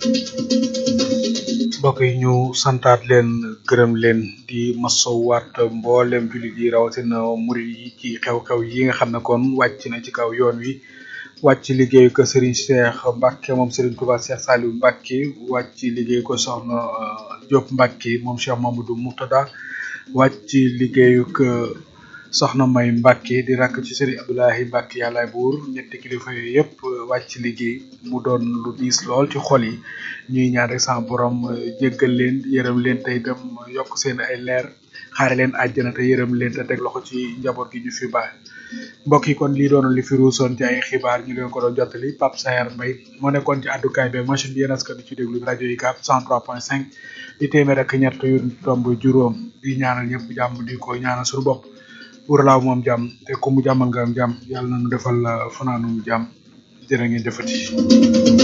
mbokk yi ñu santaat leen gërëm leen di masowaat mboolem jullit yi rawatina murid yi ci xew-xew yi nga xam ne kon wàcc na ci kaw yoon wi wàcc liggéeyu ko Serigne Cheikh Mbacke moom Serigne Touba Cheikh Saliou Mbacke wàcc liggéeyu ko Soxna Diop Mbacke moom Cheikh Mamadou Moutada wàcc liggéeyu ko Soxna May Mbacke di rakk ci Serigne Abdoulahi Mbacke yàllaay buur ñetti kilifa yooyu yëpp wàcc liggéey mu doon lu diis lool ci xol yi ñuy ñaan rek sama borom jéggal leen yërëm leen te itam yokk seen ay leer xaare leen àjjana te yërëm leen te teg loxo ci njaboot gi ñu fi baax mbokk yi kon lii doon li fi ruusoon ci ay xibaar ñu leen ko doon jottali Pape Sayar Mbaye moo nekkoon ci àddukaay bi machine bi yéen askan ci déglu rajo yi CAP 103.5 di téeméer ak ñett yu tomb juróom di ñaanal ñëpp jàmm di ko ñaanal suñu bopp pour laaw moom jàmm te ku mu jàmmal nga am jàmm yàlla na nu defal fanaanu jàmm jërë ngeen jëfati